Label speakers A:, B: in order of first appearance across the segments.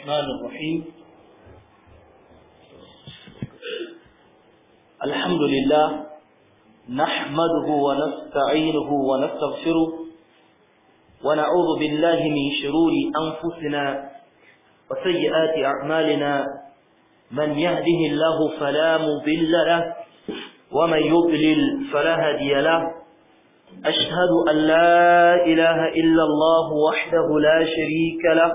A: الرحمن الرحيم الحمد لله نحمده ونستعينه ونستغفره ونعوذ بالله من شرور أنفسنا وسيئات أعمالنا من يهده الله فلا مضل له ومن يضلل فلا هادي له أشهد أن لا إله إلا الله وحده لا شريك له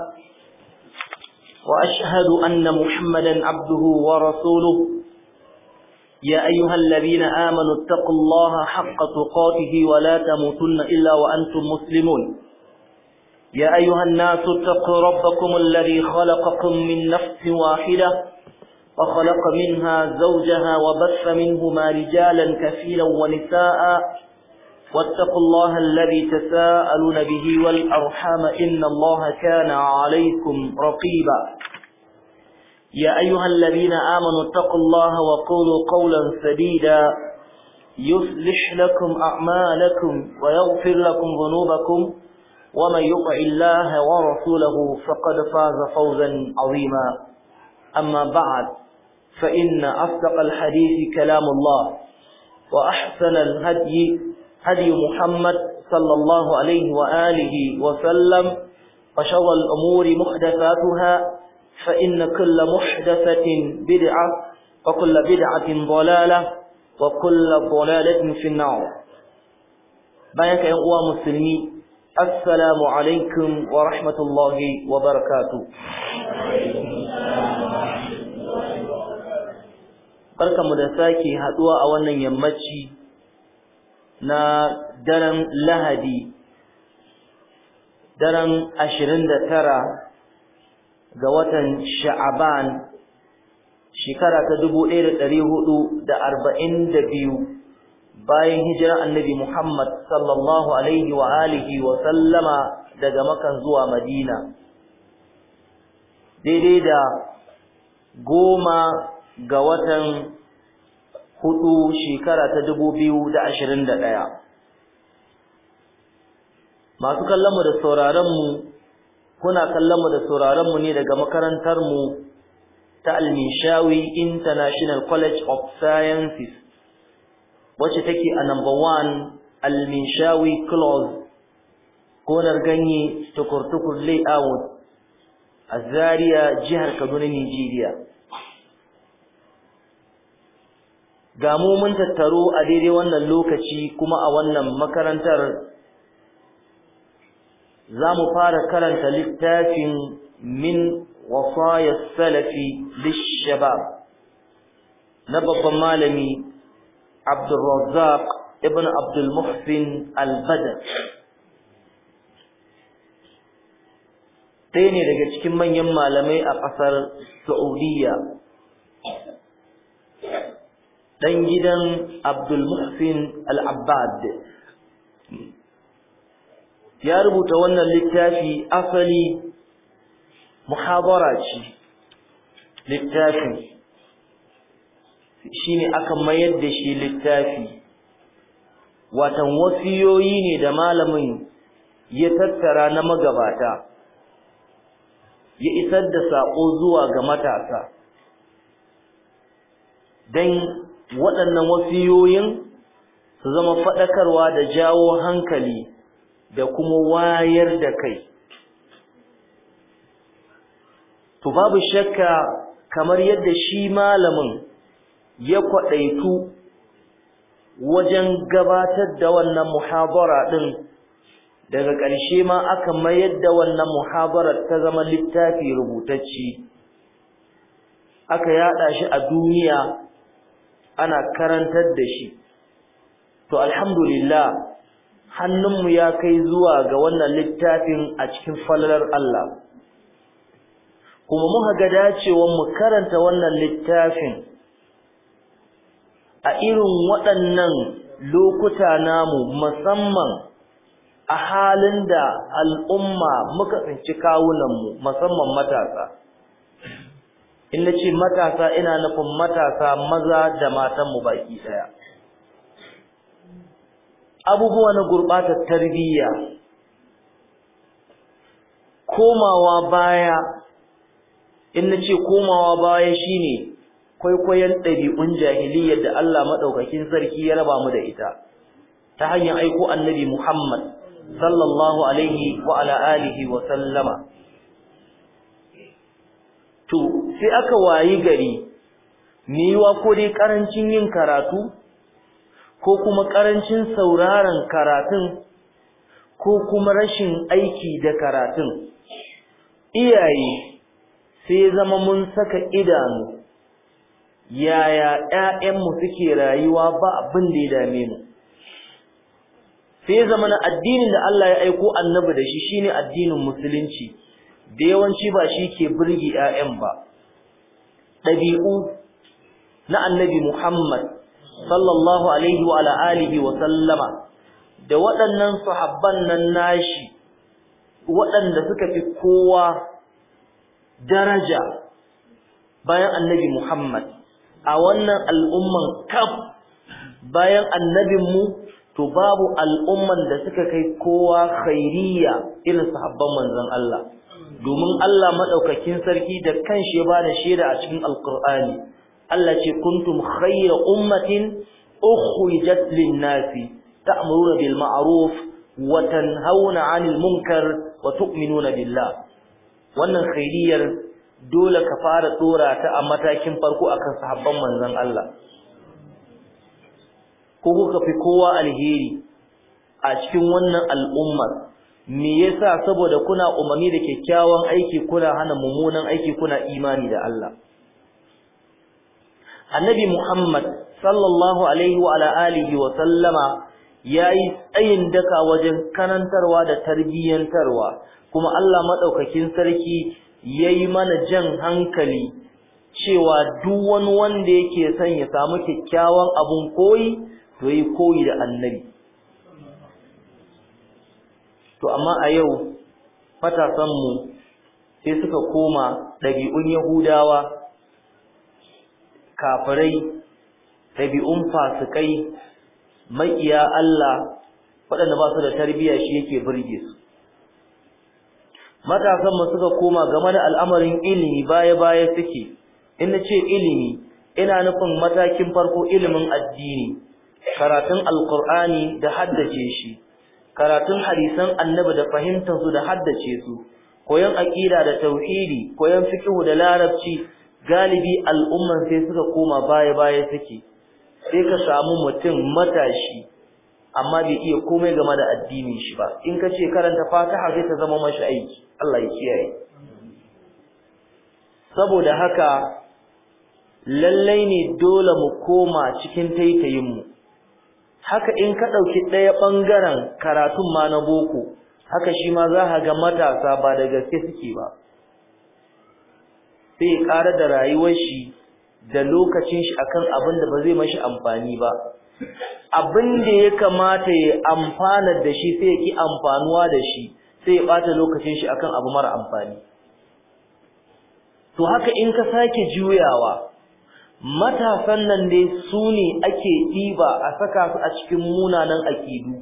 A: وأشهد أن محمدا عبده ورسوله يا أيها الذين آمنوا اتقوا الله حق تقاته ولا تموتن إلا وأنتم مسلمون يا أيها الناس اتقوا ربكم الذي خلقكم من نفس واحدة وخلق منها زوجها وبث منهما رجالا كثيرا ونساء واتقوا الله الذي تساءلون به والأرحام إن الله كان عليكم رقيبا يا أيها الذين آمنوا اتقوا الله وقولوا قولا سديدا يصلح لكم أعمالكم ويغفر لكم ذنوبكم ومن يطع الله ورسوله فقد فاز فوزا عظيما أما بعد فإن أصدق الحديث كلام الله وأحسن الهدي هدي محمد صلى الله عليه وآله وسلم وشر الأمور محدثاتها فإن كل محدثة بدعة وكل بدعة ضلالة وكل ضلالة في النار بيانك يا أخوة مسلمي السلام عليكم ورحمة الله وبركاته barkamu da sake haduwa a wannan yammaci na daren lahadi daren ashirin da tara ga watan sha'aban shekara ta dubu ɗaya da ɗari hudu da arba'in da biyu bayan hijirar annabi muhammad sallallahu alaihi wa alihi wa sallama daga makan zuwa madina daidai da goma ga watan hudu shekara ta dubu biyu da ashirin da ɗaya masu kallonmu da sauraronmu kuna kallonmu da sauraronmu ne daga makarantarmu ta almishawi international college of sciences wacce take a number one almishawi close gonar ganye tukur-tukur layout a zaria jihar kaduna nigeria ga mu mun tattaro a daidai wannan lokaci kuma a wannan makarantar za mu fara karanta littafin min wasaya salafi lishabab na babban malami abdulrazzaq ibn abdulmuhsin al-badr ɗaya ne daga cikin manyan malamai a ƙasar saudiya ɗan gidan Abdulmuhsin Al-Abbad ya rubuta wannan littafi asali muhabara ce littafin shine aka mayar da shi littafi watan wasiyoyi ne da malamin ya tattara na magabata ya isar da saƙo zuwa ga matasa don waɗannan wasiyoyin su zama faɗakarwa da jawo hankali da kuma wayar da kai to babu shakka kamar yadda shi malamin ya kwaɗaitu wajen gabatar da wannan muhabara ɗin daga ƙarshe ma aka mayar da wannan muhabarar ta zama littafi rubutacci aka yaɗa shi a duniya ana karantar da shi to alhamdulillah hannunmu ya kai zuwa ga wannan littafin a cikin falalar Allah kuma muka ga dacewar mu karanta wannan littafin a irin waɗannan lokuta namu musamman a halin da al'umma muka tsinci kawunanmu musamman matasa in na ce matasa ina nufin matasa maza da matanmu baki ɗaya abubuwa na gurɓatar tarbiyya komawa baya in nace komawa baya shine kwaikwayon ɗabi'un jahiliyyar da Allah madaukakin sarki ya raba mu da ita ta hanyar aiko annabi Muhammad sallallahu alaihi wa ala alihi wa sallama to sai aka wayi gari niwa ko dai karancin yin karatu ko kuma karancin sauraron karatun ko kuma rashin aiki da karatun iyaye sai zama mun saka idanu yaya ƴaƴanmu suke rayuwa ba abin da ya dame mu sai zama na addinin da Allah ya aiko annabi da shi shine addinin musulunci da yawanci ba shi ke burge ƴaƴan ba ɗabi'u na annabi Muhammad sallallahu alaihi wa alihi wa sallama da waɗannan sahabban nan nashi waɗanda suka fi kowa daraja bayan annabi Muhammad a wannan al'umman kaf bayan annabinmu to babu al'umman da suka kai kowa khairiyya irin sahabban manzon Allah domin Allah madaukakin sarki da kanshi ya bada shaida a cikin alqur'ani Allah ce kuntum khayra ummatin ukhrijat lin-nasi ta'muruna bil ma'ruf wa tanhauna 'anil munkar wa tu'minuna billah wannan khairiyar dole ka fara dora ta a matakin farko akan sahabban manzon Allah ko kuka fi kowa alheri a cikin wannan al'ummar me yasa saboda kuna umarni da kyakkyawan aiki kuna hana mummunan aiki kuna imani da Allah annabi Muhammad sallallahu alaihi wa ala alihi wa sallama yayi tsayin daka wajen kanantarwa da tarbiyyantarwa kuma Allah madaukakin sarki yayi mana jan hankali cewa duk wani wanda yake son ya samu kyakkyawan abun koyi to yi koyi da annabi to amma a yau matasanmu sai suka koma ɗabi'un yahudawa kafirai ɗabi'un fasikai maƙiya Allah waɗanda ba su da tarbiyya shi yake burge su matasanmu suka koma game da al'amarin ilimi baya-baya suke in na ce ilimi ina nufin matakin farko ilimin addini karatun alkur'ani da haddace shi karatun hadisan annabi da fahimtar su da haddace su koyon aqida da tauhidi koyon fiqh da larabci galibi al'umman sai suka koma baya baya suke sai ka samu mutum matashi amma bai iya komai game da addinin shi ba in ka ce karanta fatiha sai ta zama mashi aiki Allah ya kiyaye saboda haka lallai ne dole mu koma cikin taitayin mu haka in ka ɗauki ɗaya ɓangaren karatun ma na boko haka shi ma za ka ga matasa ba da gaske suke ba sai ya ƙara da rayuwar shi da lokacin shi akan abin da ba zai mashi amfani ba abin da ya kamata ya amfana da shi sai ya ki amfanuwa da shi sai ya ɓata lokacin shi akan abu mara amfani to haka in ka sake juyawa matasan nan dai su ne ake ɗiba a saka su a cikin munanan akidu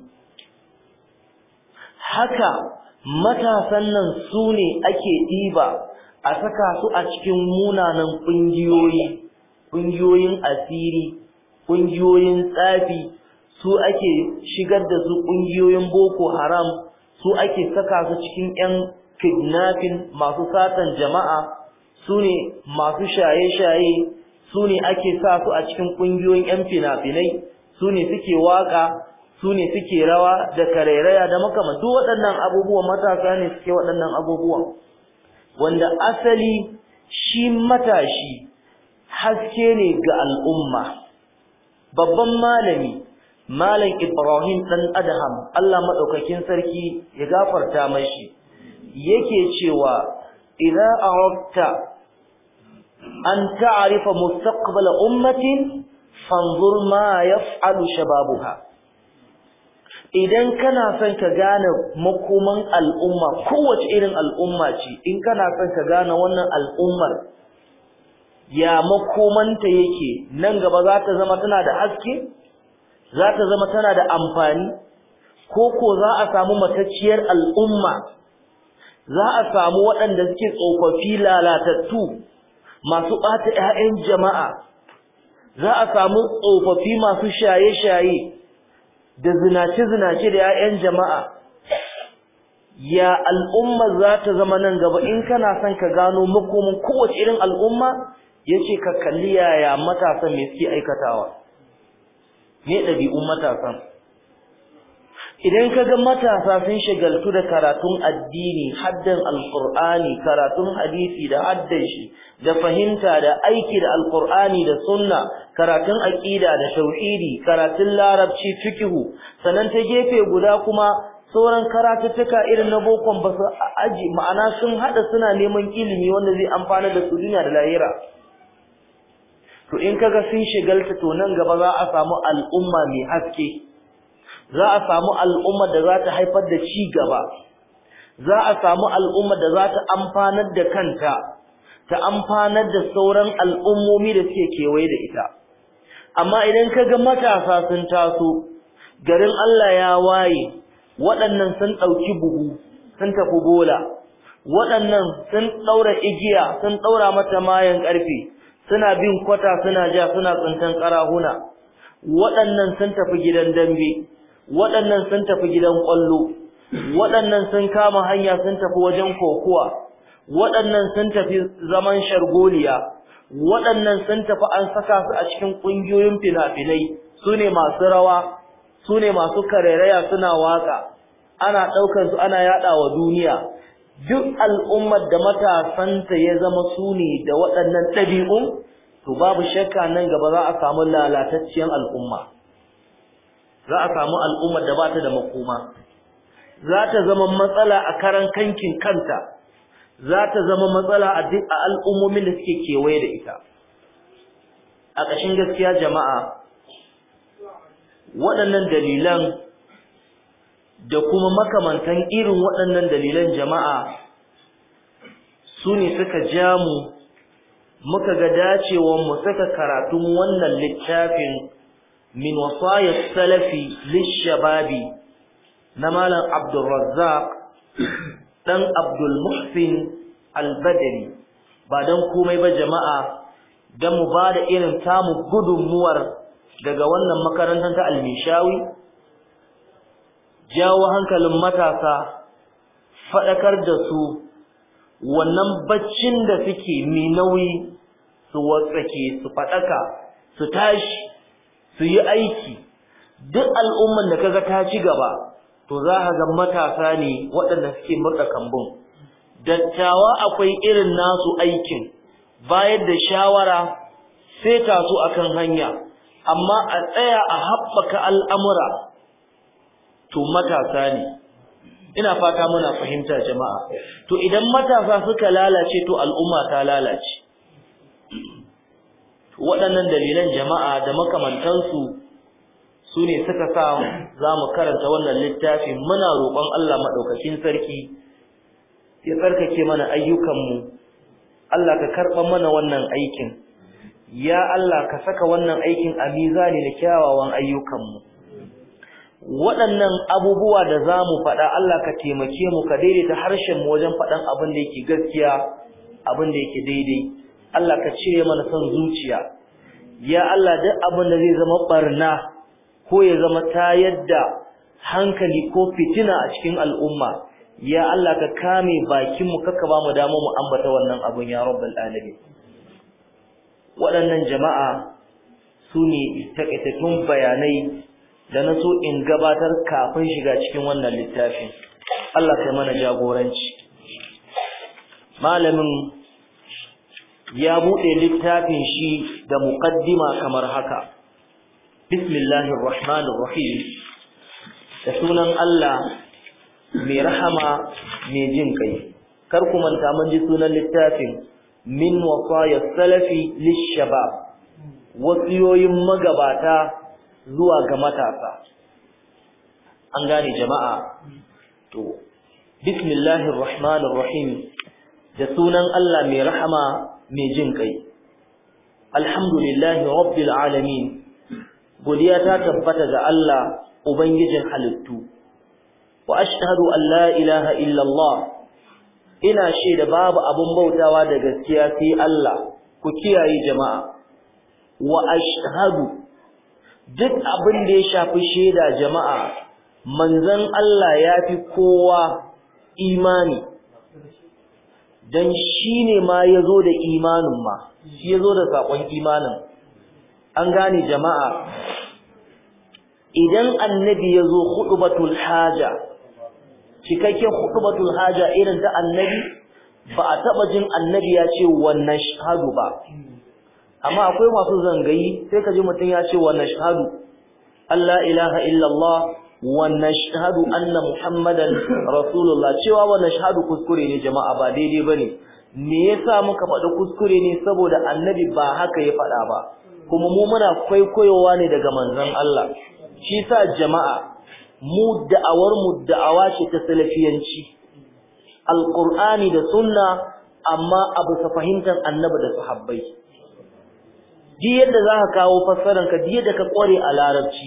A: haka matasan nan su ne ake ɗiba a saka su a cikin munanan ƙungiyoyi ƙungiyoyin asiri ƙungiyoyin tsafi su ake shigar da su ƙungiyoyin boko haram su ake saka su cikin 'yan kidnapping masu satan jama'a su ne masu shaye-shaye su ne ake sa su a cikin ƙungiyoyin 'yan fina-finai su ne suke waka su ne suke rawa da karairaya da makamantu waɗannan abubuwan matasa ne suke waɗannan abubuwan wanda asali shi matashi haske ne ga al'umma babban malami malam ibrahim ɗan adham allah maɗaukakin sarki ya gafarta mashi yake cewa idan arakta an ta'rifa mustaqbal ummatin fanzur ma yaf'alu shababuha idan kana son ka gane makoman al'umma kowace irin al'umma ce in kana son ka gane wannan al'ummar ya makomanta yake nan gaba za ta zama tana da haske za ta zama tana da amfani ko ko za a samu matacciyar al'umma za a samu waɗanda suke tsofaffi lalatattu masu ɓata 'ya'yan jama'a za a samu tsofaffi masu shaye-shaye da zinace-zinace da 'ya'yan jama'a ya al'umma za ta zama nan gaba in kana son ka gano makomin kowace irin al'umma ya ce ka kalli yaya matasan mai suke aikatawa me ɗabi'un matasan idan ka ga matasa sun shagaltu da karatun addini haddan alqur'ani karatun hadisi da haddan shi da fahimta da aiki da alqur'ani da sunna karatun aqida da tauhidi karatun larabci fikihu sannan ta gefe guda kuma sauran karatuttuka irin na bokon ba su aji ma'ana sun hada suna neman ilimi wanda zai amfana da su duniya da lahira to in kaga sun shigalta to nan gaba za a samu al'umma mai haske za a samu al'umma da za ta haifar da ci gaba za a samu al'umma da za ta amfanar da kanta ta amfanar da sauran al'ummomi da suke kewaye da ita amma idan ka ga matasa sun taso garin Allah ya waye waɗannan sun ɗauki buhu sun tafi bola waɗannan sun ɗaura igiya sun ɗaura mata mayan ƙarfe suna bin kwata suna ja suna tsintan ƙarahuna waɗannan sun tafi gidan dambe waɗannan sun tafi gidan ƙwallo waɗannan sun kama hanya sun tafi wajen kokuwa waɗannan sun tafi zaman shargoliya waɗannan sun tafi an saka su a cikin ƙungiyoyin fina-finai su ne masu rawa su ne masu karairaya suna waka ana ɗaukar su ana yaɗa wa duniya duk al'ummar da matasanta ya zama su ne da waɗannan ɗabi'un to babu shakka nan gaba za a samu lalatacciyar al'umma za a samu al'ummar da ba ta da makoma za ta zama matsala a karan kankin kanta za ta zama matsala a duk a al'ummomin da suke kewaye da ita a ƙashin gaskiya jama'a waɗannan dalilan da kuma makamantan irin waɗannan dalilan jama'a su ne suka ja mu muka ga dacewar mu saka karatun wannan littafin min wasayar salafi lishababi na malam abdulrazzaq ɗan abdulmuhsin albadari ba don komai ba jama'a don mu ba da irin tamu gudunmuwar daga wannan makarantar ta almishawi jawo hankalin matasa faɗakar da su wannan baccin da suke mai nauyi su watsake su faɗaka su tashi su yi aiki duk al'umman da kaga ta ci gaba to za ka ga matasa ne waɗanda suke murɗa kambun dattawa akwai irin nasu aikin bayar da shawara sai taso akan hanya amma a tsaya a haɓaka al'amura to matasa ne ina fata muna fahimta jama'a to idan matasa suka lalace to al'umma ta lalace waɗannan dalilan jama'a da makamantansu su ne suka sa za mu karanta wannan littafin muna roƙon Allah maɗaukakin sarki ya tsarkake mana ayyukanmu Allah ka karɓa mana wannan aikin ya Allah ka saka wannan aikin a mizani na kyawawan ayyukanmu waɗannan abubuwa da za mu faɗa Allah ka taimake mu ka daidaita harshen mu wajen faɗan abin da yake gaskiya abin da yake daidai Allah ka cire mana son zuciya ya Allah duk abin da zai zama barna ko ya zama tayar da hankali ko fitina a cikin al'umma ya Allah ka kame bakin mu kaka ba mu dama mu ambata wannan abun ya rabbal alamin waɗannan jama'a su ne takaitattun bayanai da na so in gabatar kafin shiga cikin wannan littafin Allah kai mana jagoranci malamin ya buɗe littafin shi da muqaddima kamar haka bismillahir rahmanir rahim da sunan Allah mai rahama mai jin kai kar ku manta mun ji sunan littafin min wasaya salafi lishabab wasiyoyin magabata zuwa ga matasa an gane jama'a to bismillahir rahmanir rahim da sunan Allah mai rahama mai jin kai alhamdulillahi rabbil alamin godiya ta tabbata ga Allah ubangijin halittu wa ashhadu an la ilaha illa Allah ina shaida babu abun bautawa da gaskiya sai Allah ku kiyaye jama'a wa ashhadu duk abin da ya shafi shaida jama'a manzon Allah ya fi kowa imani dan shine ma yazo da imanin ma shi yazo da sakon imanin an gane jama'a idan annabi yazo khutbatul haja cikakken khutbatul haja irin ta annabi ba a taba jin annabi ya ce wannan shahadu ba amma akwai masu zangayi sai ka ji mutum ya ce wannan shahadu Allah ilaha illallah wannan shahadu anna muhammadan rasulullah cewa wannan shahadu kuskure ne jama'a ba daidai bane me yasa muka faɗi kuskure ne saboda annabi ba haka ya faɗa ba kuma mu muna kwaikwayowa ne daga manzon Allah shi sa jama'a mu da'awar mu da'awa ce ta salafiyanci alqur'ani da sunna amma abu sa fahimtar annabi da sahabbai duk yadda zaka kawo fassaran ka duk yadda ka kware a larabci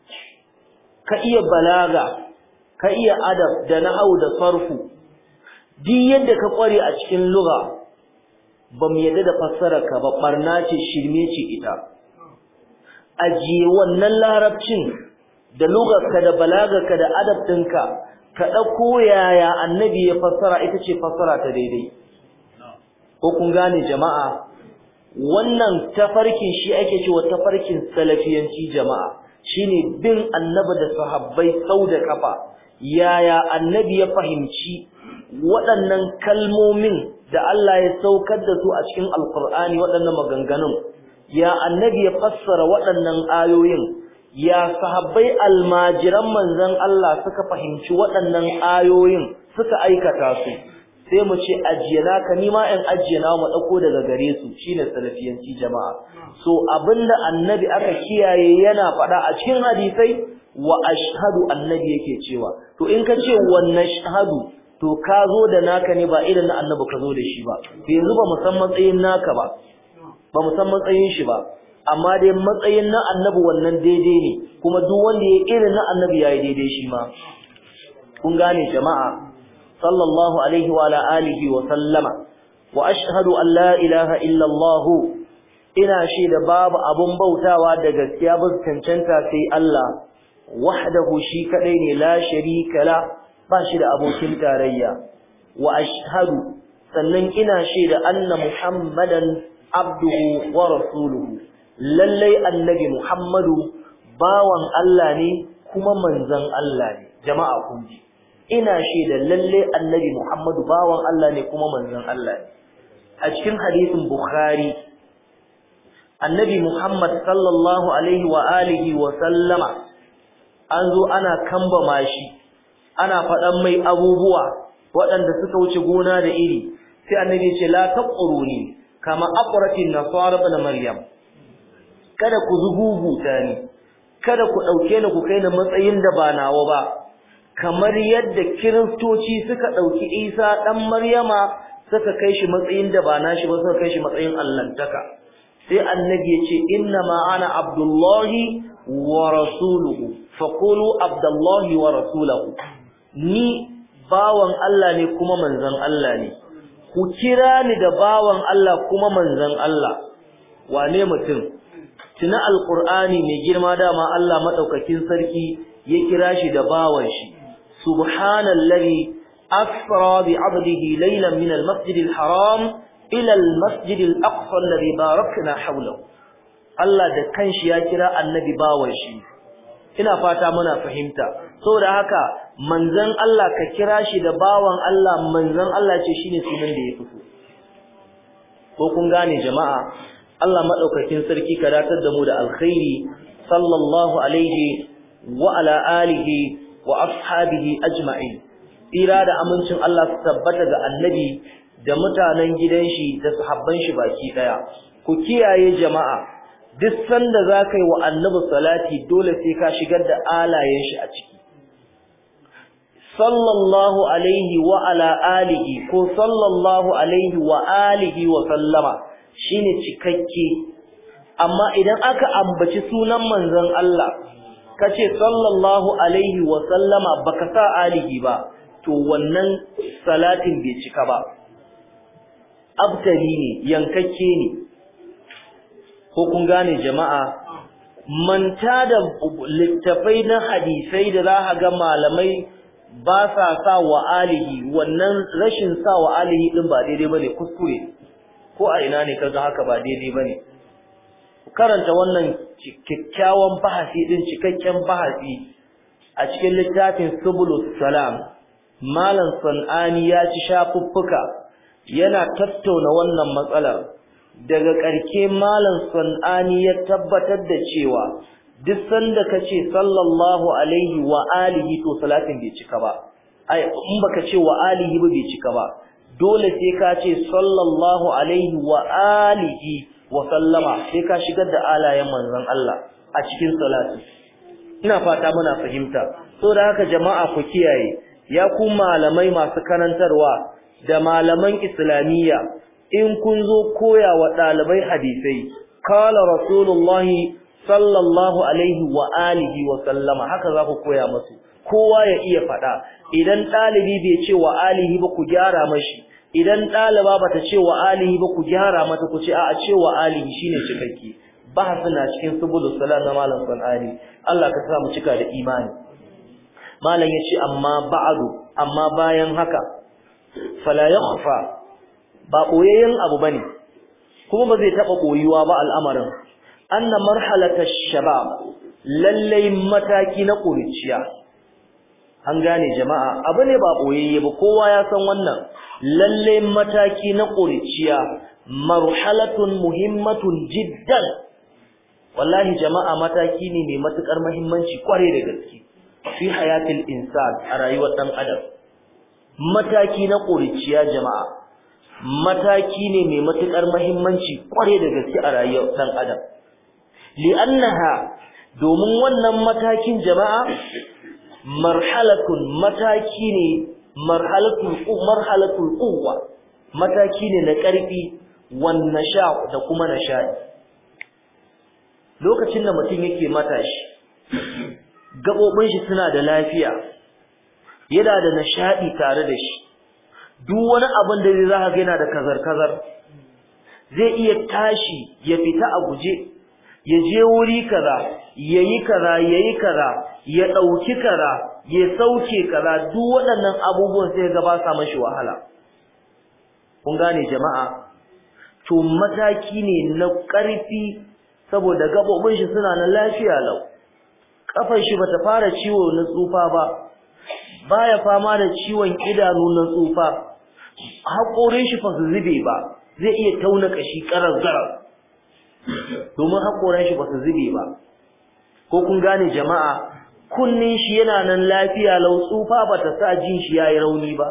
A: ka iya balaga ka iya adab da nahwu da sarfu duk yadda ka kware a cikin lugha bamu yadda da fassarar ka ba barna ce shirme ce ita ajiye wannan larabcin da lugarka da balagarka da adab ɗinka ka ɗauko yaya annabi ya fassara ita ce fassara ta daidai ko kun gane jama'a wannan tafarkin shi ake cewa tafarkin salafiyanci jama'a shine bin annabi da sahabbai sau da kafa yaya annabi ya fahimci waɗannan kalmomin da Allah ya saukar da su a cikin alkur'ani waɗannan maganganun ya annabi ya fassara waɗannan ayoyin ya sahabbai almajiran manzon Allah suka fahimci waɗannan ayoyin suka aikata su sai mu ce ajiyana ka nima in ajiyana mu dauko daga gare su shine salafiyanci jama'a so abinda annabi aka kiyaye yana faɗa a cikin hadisai wa ashhadu annabi yake cewa to in ka ce wannan shahadu to ka zo da naka ne ba irin na annabi ka zo da shi ba to yanzu ba mu san matsayin naka ba ba mu san matsayin shi ba amma dai matsayin na annabi wannan daidai ne kuma duk wanda ya irin na annabi yayi daidai shi ma kun gane jama'a sallallahu alaihi wa ala alihi wa sallama wa ashhadu an la ilaha illa Allah ina shaida babu abun bautawa da gaskiya ba cancanta sai Allah wahdahu shi kadai ne la sharika la ba shi da abokin tarayya wa ashhadu sannan ina shaida anna muhammadan abduhu wa rasuluhu lallai annabi Muhammadu bawan Allah ne kuma manzon Allah ne jama'a kun ji ina shaida lallai annabi Muhammadu bawan Allah ne kuma manzon Allah ne a cikin hadisin Bukhari annabi Muhammad sallallahu alaihi wa alihi wa sallama an zo ana kambama shi ana faɗan mai abubuwa waɗanda suka wuce gona da iri sai annabi ya ce la taquruni kama aqratin nasara ibn maryam kada ku zuguguta ni kada ku dauke ni ku kai ni matsayin da ba nawa ba kamar yadda kiristoci suka dauki Isa dan Maryama suka kai shi matsayin da ba nashi ba suka kai shi matsayin allantaka sai annabi ya ce inna ma ana abdullahi wa rasuluhu faqulu abdullahi wa rasuluhu ni bawan Allah ne kuma manzon Allah ne ku kira ni da bawan Allah kuma manzon Allah wane mutum tuna alqur'ani mai girma dama Allah madaukakin sarki ya kira shi da bawan shi subhanallazi asra bi 'abdihi laylan min almasjidil haram ila almasjidil aqsa alladhi barakna hawlahu Allah da kanshi ya kira annabi bawan shi ina fata muna fahimta saboda haka manzon Allah ka kira shi da bawan Allah manzon Allah ce shine sunan da ya fito ko kun gane jama'a Allah madaukakin sarki ka datar da mu da alkhairi sallallahu alaihi wa ala alihi wa ashabihi ajma'in tsira da amincin Allah su tabbata ga annabi da mutanen gidan shi da sahabban shi baki daya ku kiyaye jama'a duk sanda za ka yi wa annabi salati dole sai ka shigar da alayen shi a ciki sallallahu alaihi wa ala alihi ko sallallahu alaihi wa alihi wa sallama shine cikakke amma idan aka ambaci sunan manzon Allah kace sallallahu alaihi wa sallama baka sa alihi ba to wannan salatin bai cika ba abtari ne yankakke ne ko kun gane jama'a manta da littafai na hadisai da za a ga malamai ba sa sa wa alihi wannan rashin sa wa alihi din ba daidai bane kuskure ko a ina ne kaga haka ba daidai bane karanta wannan kyakkyawan bahasi din cikakken bahasi a cikin littafin subulus salam malam sanani ya ci shafuffuka yana tattauna wannan matsalar daga ƙarke malam sanani ya tabbatar da cewa duk sanda kace sallallahu alaihi wa alihi to salatin bai cika ba ai in baka ce wa alihi ba bai cika ba dole sai ka ce sallallahu alaihi wa alihi wa sallama sai ka shigar da alayen manzon Allah a cikin salati ina fata muna fahimta so da haka jama'a ku kiyaye ya ku malamai masu karantarwa da malaman islamiyya in kun zo koya wa ɗalibai hadisai kala rasulullahi sallallahu alaihi wa alihi wa sallama haka za ku koya musu kowa ya iya faɗa idan ɗalibi bai ce wa alihi ba ku gyara mashi idan ɗaliba bata ce wa alihi ba ku gyara mata ku ce a ce wa alihi shine cikakke bahasin na cikin subulus salam na malam sanani Allah ka sa mu cika da imani malam yace amma ba'du amma bayan haka fala yakhfa ba koyayyen abu bane kuma ba zai taba koyuwa ba al'amarin anna marhalata shabab lalle mataki na kuriciya an gane jama'a abu ne ba boyayye ba kowa ya san wannan lalle mataki na kuriciya marhalatun muhimmatun jiddan wallahi jama'a mataki ne mai matukar muhimmanci kware da gaske fi hayatil insan a rayuwar dan adam mataki na kuriciya jama'a mataki ne mai matukar muhimmanci kware da gaske a rayuwar dan adam li'annaha domin wannan matakin jama'a marhalatun mataki ne marhalatul marhalatul quwwa mataki ne na karfi wan nasha da kuma nashadi lokacin da mutum yake matashi gabobin shi suna da lafiya yana da nashadi tare da shi duk wani abin da zai zaka ga yana da kazar kazar zai iya tashi ya fita a guje ya je wuri kaza yayi kaza yayi kaza ya dauki kaza ya sauke kaza duk waɗannan abubuwan sai ga ba sa mashi wahala kun gane jama'a to mataki ne na ƙarfi saboda gabobin shi suna na lafiya lau kafar shi bata fara ciwo na tsufa ba baya fama da ciwon idanu na tsufa haƙorin shi fa su zube ba zai iya tauna kashi karar zarar domin haƙoran shi ba su zube ba ko kun gane jama'a kunnin shi yana nan lafiya lau tsufa ba ta sa jin shi yayi rauni ba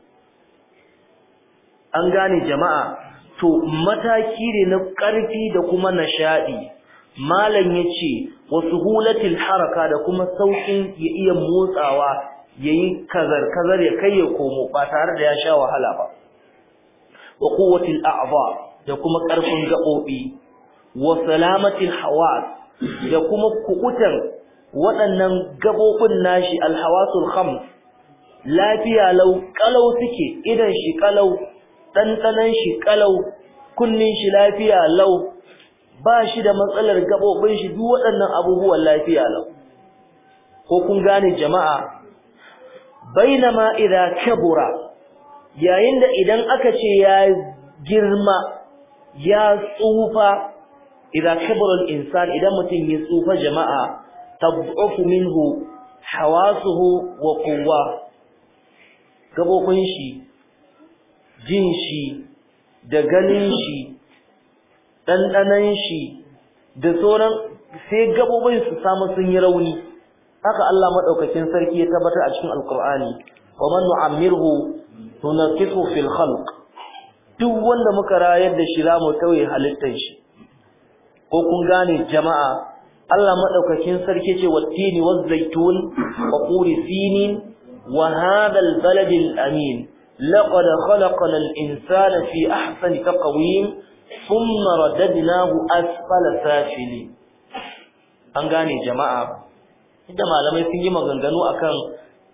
A: an gane jama'a to mataki ne na ƙarfi da kuma nashadi malam yace wasu hulatil haraka da kuma saukin ya iya motsawa yayi kazar kazar ya kai ya komo ba tare da ya sha wahala ba wa quwwatil a'dha da kuma ƙarfin gaɓoɓi wa salamatil hawas da kuma kukutan waɗannan gabobin nashi alhawasul khams lafiya lau kalau suke idan shi kalau dandanan shi kalau kunnin shi lafiya lau ba shi da matsalar gabobin shi duk waɗannan abubuwan lafiya lau ko kun gane jama'a bainama idza kabura yayin da idan aka ce ya girma ya tsufa idza kabara al-insan idan mutum ya tsufa jama'a tad'ufu minhu hawasuhu wa quwwa gabobin shi jin shi da ganin shi dandanan shi da sauran sai gabobin su samu sun yi rauni haka Allah madaukakin sarki ya tabbatar a cikin alqur'ani wa man nu'ammirhu tunqisu fil khalq duk wanda muka rayar da shi zamu tauye halittar shi ko kun gane jama'a Allah madaukakin sarki ce wattini waz-zaytun wa quri sinin wa hadha al-balad al-amin laqad khalaqna al-insana fi ahsani taqwim thumma radadnahu asfala safili an gane jama'a inda malamai sun yi maganganu akan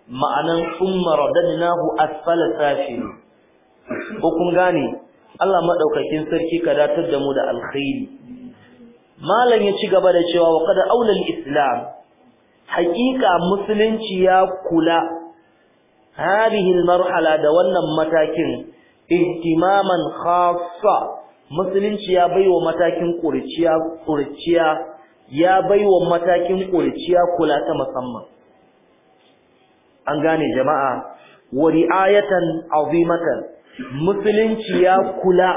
A: ma'anan thumma radadnahu asfala safil ko kun gane Allah madaukakin sarki ka datar da mu da alkhairi malam ya ci gaba da cewa wa qad aula islam haqiqa musulunci ya kula hadhihi almarhala da wannan matakin ihtimaman khassa musulunci ya baiwa matakin kurciya kurciya ya baiwa matakin kurciya kula ta musamman an gane jama'a wa ri'ayatan azimatan musulunci ya kula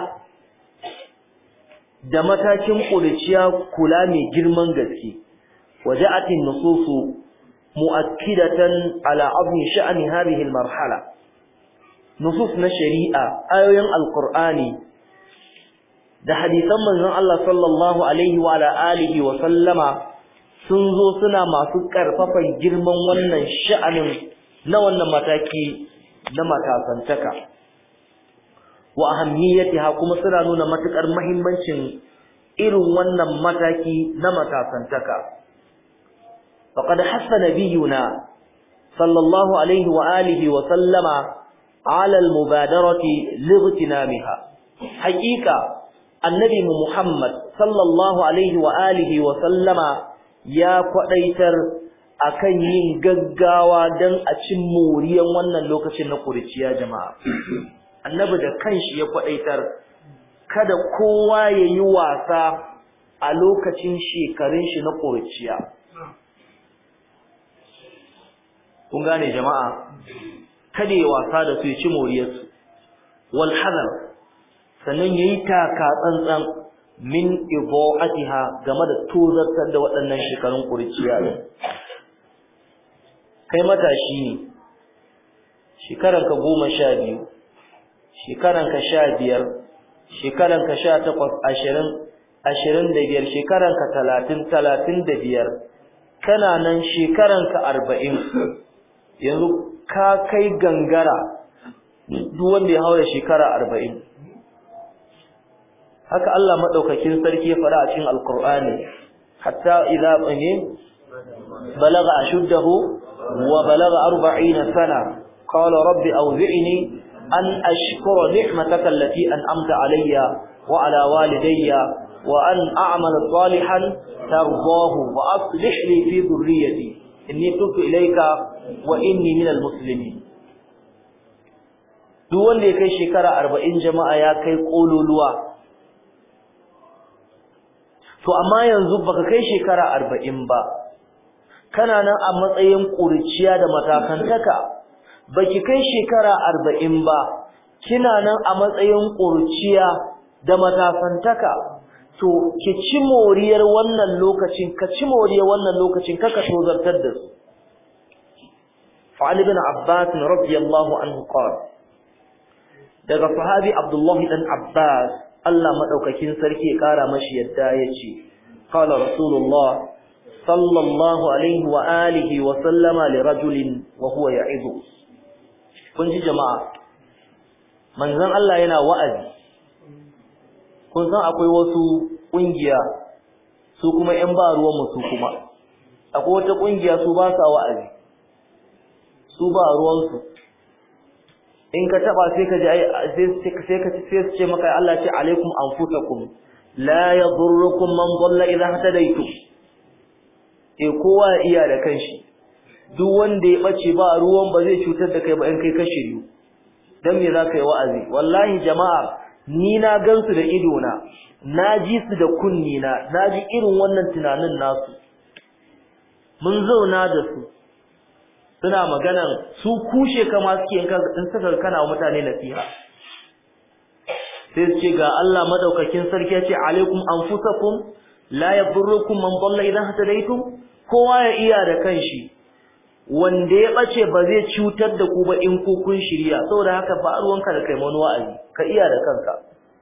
A: da matakin kurciya kula mai girman gaske waja'atin nususu mu'akkidatan ala azmi sha'ni hadhihi almarhala nusus na shari'a ayoyin alqur'ani da hadisan manzon Allah sallallahu alaihi wa ala alihi wa sallama sun zo suna masu karfafan girman wannan sha'anin na wannan mataki na matasantaka wa ahammiyatiha kuma suna nuna matukar muhimmancin irin wannan mataki na matasantaka faqad hassa nabiyuna sallallahu alaihi wa alihi wa sallama ala almubadarati lightinamiha haqiqa annabi muhammad sallallahu alaihi wa alihi wa sallama ya kwadaitar akan yin gaggawa dan a cin moriyan wannan lokacin na kuriciya jama'a annabi da kanshi ya kwadaitar kada kowa yayi wasa a lokacin shekarun shi na kuriciya kun gane jama'a kada ya wasa da su ya ci moriyarsu wal hadar sannan yayi taka tsantsan min idaatiha game da tozartar da waɗannan shekarun kuriciya kai matashi ne shekaranka goma sha biyu shekaranka sha biyar shekaranka sha takwas ashirin ashirin da biyar shekaranka talatin talatin da biyar kana nan shekaranka arba'in yanzu ka kai gangara duk wanda ya haura shekara arba'in haka Allah maɗaukakin sarki ya faɗa a cikin alkur'ani hatta idza balaga ashuddahu wa balaga arba'ina sana qala rabbi awzi'ni an ashkura ni'mataka allati an'amta alayya wa ala walidayya wa an a'mala salihan tardahu wa aslih li fi dhurriyyati inni tubtu ilayka wa inni minal muslimin duk wanda ya kai shekara 40 jama'a ya kai kololuwa to amma yanzu baka kai shekara 40 ba kana nan a matsayin kurciya da matakantaka baki kai shekara 40 ba kina nan a matsayin kurciya da matakantaka to ki ci moriyar wannan lokacin ka ci moriyar wannan lokacin kaka tozartar da su fa'al ibn abbas radiyallahu anhu qala daga sahabi abdullahi dan abbas Allah madaukakin sarki ya kara mashi yadda yace qala rasulullah sallallahu alaihi wa alihi wa sallama li rajulin wa huwa ya'idu kun ji jama'a manzon Allah yana wa'azi kun san akwai wasu kungiya su kuma ƴan ba ruwan mu su kuma akwai wata kungiya su ba sa wa'azi su ba ruwan su in ka taba sai ka ji sai sai ka sai su ce maka Allah ce alaikum anfusakum la yadurrukum man dhalla idha hadaytum eh kowa ya iya da kanshi duk wanda ya bace ba ruwan ba zai cutar da kai ba in kai ka shiryu dan me zaka yi wa'azi wallahi jama'a ni na gansu da ido na na ji su da kunni na na ji irin wannan tunanin nasu mun zauna da su suna maganan su kushe kama suke in suka kana wa mutane nasiha sai su ce ga Allah madaukakin sarki ya ce alaikum anfusakum la yadurrukum man dalla idan hadaytum kowa ya iya da kanshi wanda ya bace ba zai cutar da ku ba in ku kun shirya saboda haka ba ruwanka da kai mani wa'azi ka iya da kanka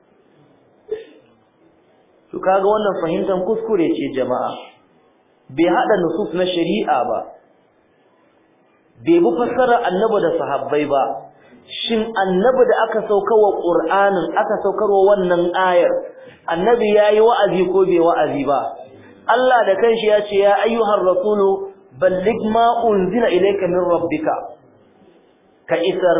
A: to kaga wannan fahimtar kuskure ce jama'a bai hada nusus na shari'a ba bai bi fassara annabi da sahabbai ba shin annabi da aka saukarwa qur'anin aka saukarwa wannan ayar annabi yayi wa'azi ko bai wa'azi ba Allah da kanshi ya ce ya ayyuhar rasulu balligh ma unzila ilayka min rabbika ka isar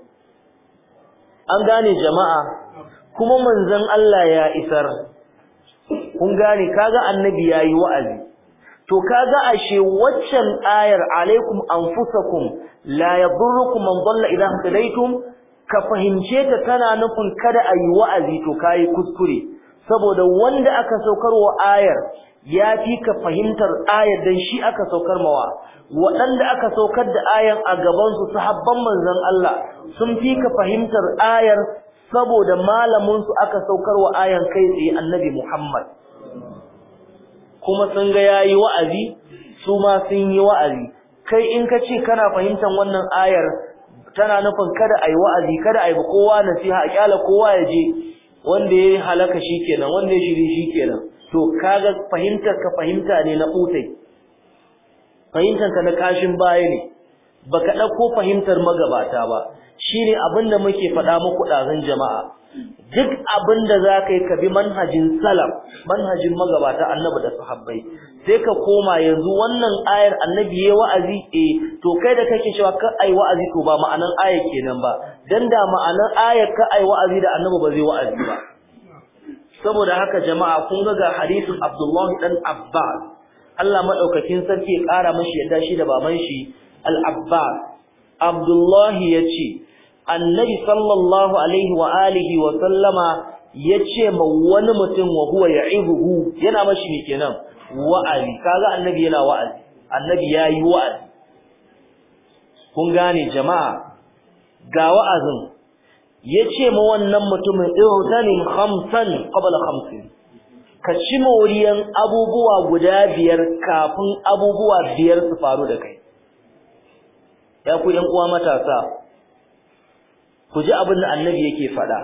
A: an gane jama'a kuma manzon Allah ya isar kun gane kaga annabi yayi wa'azi to kaga ashe waccan ayar alaikum anfusakum la yadurrukum man dalla idha hadaytum ka fahimce ta tana nufin kada ayi wa'azi to kai kuskure saboda wanda aka saukarwa ayar ya fi ka fahimtar ayar dan shi aka saukar mawa waɗanda aka saukar da ayan a gaban su sahabban manzon Allah sun fi ka fahimtar ayar saboda malamin su aka saukarwa ayan kai tsaye annabi Muhammad kuma sun ga yayi wa'azi su ma sun yi wa'azi kai in ka ce kana fahimtar wannan ayar tana nufin kada ayi wa'azi kada ayi kowa nasiha a kyala kowa ya je wanda ya halaka shikenan wanda ya shiri shikenan to kaga fahimtar ka fahimta ne na kutai fahimtar ka na kashin baya ne baka dauko fahimtar magabata ba shine abinda muke faɗa muku ɗazan jama'a duk abinda zaka yi ka bi manhajin salaf manhajin magabata annabi da sahabbai sai ka koma yanzu wannan ayar annabi yayi wa'azi eh to kai da kake cewa ka ai wa'azi to ba ma'anan ayar kenan ba dan da ma'anan ayar ka ai wa'azi da annabi ba zai wa'azi ba saboda haka jama'a kun ga ga hadisin Abdullah dan Abbas Allah madaukakin sarki ya kara mashi yadda shi da baban shi Al-Abbas Abdullah yace Annabi sallallahu alaihi wa alihi wa sallama yace ma wani mutum wa huwa ya'ibuhu yana mashi ne kenan wa'azi kaga annabi yana wa'azi annabi yayi wa'azi kun gane jama'a ga wa'azin yace ma wannan mutumin ihtanim khamsan qabla khamsin ka ci moriyan abubuwa guda biyar kafin abubuwa biyar su faru da kai ya ku yan uwa matasa ku ji abin da annabi yake faɗa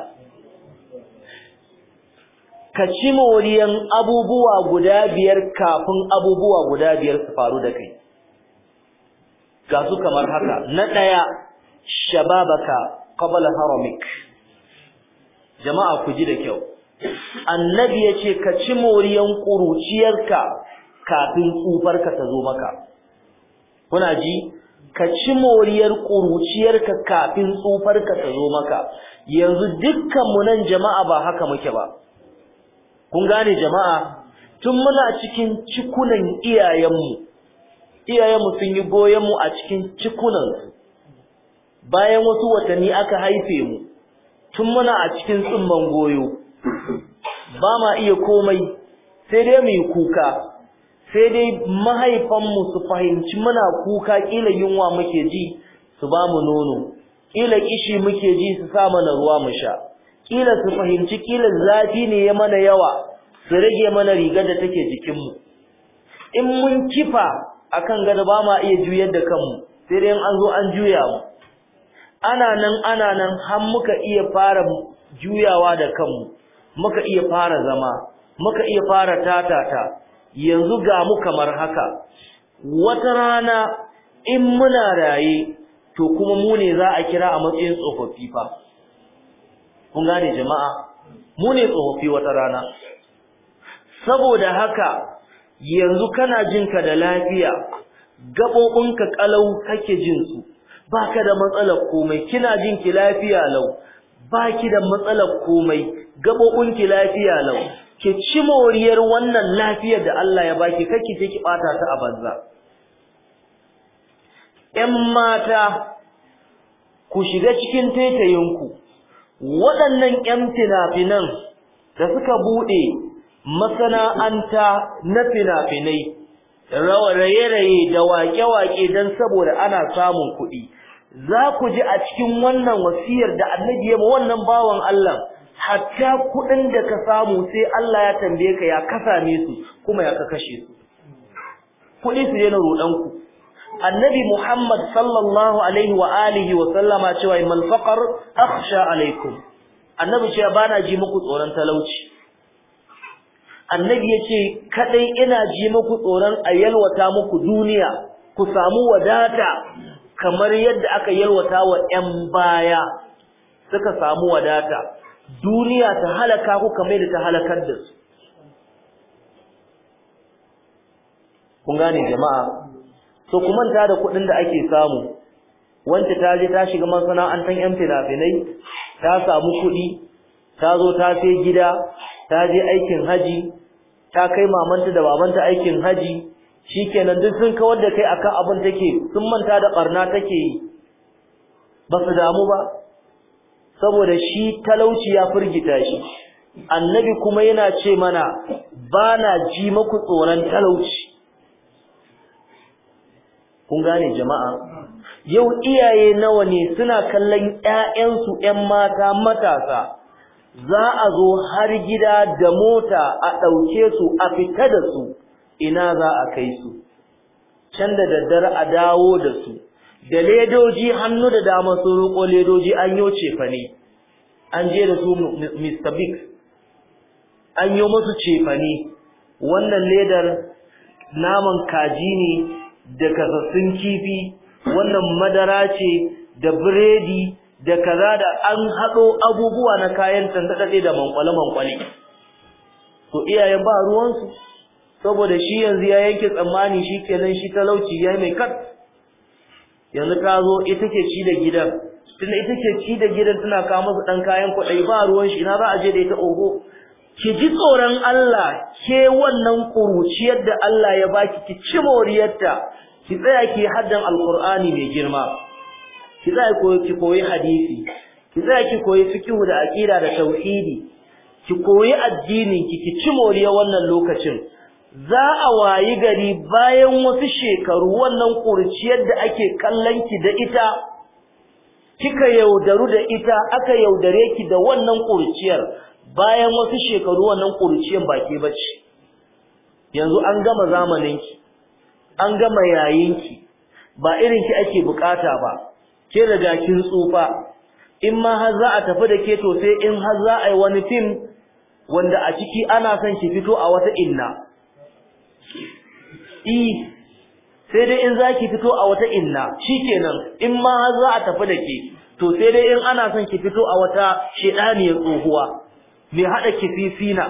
A: ka ci moriyan abubuwa guda biyar kafin abubuwa guda biyar su faru da kai ga su kamar haka na ɗaya shababaka qabla haramik jama'a ku ji da kyau annabi yace ka ci moriyan kuruciyarka kafin tsufarka ta zo maka kuna ji ka ci moriyar kuruciyarka kafin tsufarka ta zo maka yanzu dukkan mu nan jama'a ba haka muke ba kun gane jama'a tun muna cikin cikunan iyayenmu iyayenmu sun yi goyen mu a cikin cikunansu bayan wasu watanni aka haife mu tun muna a cikin tsumman goyo ba ma iya komai sai dai mu yi kuka sai dai mahaifanmu su fahimci muna kuka kila yunwa muke ji su ba mu nono kila kishi muke ji su sa mana ruwa mu sha kila su fahimci kila zafi ne ya mana yawa su rage mana rigar da take jikinmu in mun kifa akan gado ba ma iya juyar da kanmu sai dai an zo an juya mu ana nan ana nan har muka iya fara juyawa da kanmu muka iya fara zama muka iya fara tatata yanzu ga mu kamar haka wata rana in muna raye to kuma mu ne za a kira a matsayin tsofaffi fa kun gane jama'a mu ne tsofaffi wata rana saboda haka yanzu kana jinka da lafiya gaɓoɓinka ƙalau kake jin su baka da matsalar komai kina jin ki lafiya lau baki da matsalar komai gabobin ki lafiya lau ki ci moriyar wannan lafiyar da Allah ya baki kake take bata ta a banza ƴan mata ku shiga cikin taitayinku waɗannan ƴan fina-finan da suka buɗe masana'anta na fina-finai raye-raye da waƙe-waƙe don saboda ana samun kuɗi za ku ji a cikin wannan wasiyar da annabi ya wannan bawan Allah hatta kuɗin da ka samu sai Allah ya tambaye ka ya ka same su kuma ya ka kashe su kuɗi su daina roɗan ku annabi Muhammad sallallahu alaihi wa alihi wa sallama cewa mal faqar akhsha alaikum annabi cewa bana ji muku tsoron talauci annabi yace kadai ina ji muku tsoron a yalwata muku duniya ku samu wadata kamar yadda aka yalwata wa ƴan baya suka samu wadata duniya ta halaka ku kamar yadda ta halakar da su kun gane jama'a to ku manta da kuɗin da ake samu wanda ta je ta shiga masana'antar yan fina-finai ta samu kuɗi ta zo ta sai gida ta je aikin haji ta kai mamanta da babanta aikin haji shikenan duk sun kawar da kai akan abin take sun manta da barna take yi ba su damu ba saboda shi talauci ya firgita shi annabi kuma yana ce mana ba na ji maku tsoron talauci kun gane jama'a yau iyaye nawa ne suna kallon ƴaƴansu ƴan mata matasa za a zo har gida da mota a ɗauke su a fita da su ina za a kai su can da daddare a dawo da su da ledoji hannu da dama sun roƙo ledoji an yo cefane an je da su Mr. Big an yi musu cefane wannan ledar naman kaji ne da kasassun kifi wannan madara ce da biredi da kaza da an haɗo abubuwa na kayan tantaɗaɗe da mankwale-mankwale to iyayen ba ruwansu saboda shi yanzu ya yanke tsammani shi kenan shi talauci ya mai kat yanzu ta zo ita ke ci da gidan tunda ita ke ci da gidan tana kawo masa ɗan kayan kwaɗayi ba ruwan shi ina za a je da ita oho ki ji tsoron Allah ke wannan kuruciyar da Allah ya baki ki ci moriyarta ki tsaya ki haddan alqur'ani mai girma ki tsaya koyi ki koyi hadisi ki tsaya ki koyi fiqh da aqida da tauhidi ki koyi addinin ki ki ci moriyar wannan lokacin za a wayi gari bayan wasu shekaru wannan kurciyar da ake kallon ki da ita kika yaudaru da ita aka yaudare ki da wannan kurciyar bayan wasu shekaru wannan kurciyar ba ke bace yanzu an gama zamanin ki an gama yayin ki ba irin ki ake bukata ba ke riga kin tsufa in ma har za a tafi da ke to sai in har za a yi wani fim wanda a ciki ana son ki fito a wata inna i sai dai in zaki fito a wata inna shikenan in ma har za a tafi da ke to sai dai in ana son ki fito a wata shedaniyar tsohuwa mai hada kififina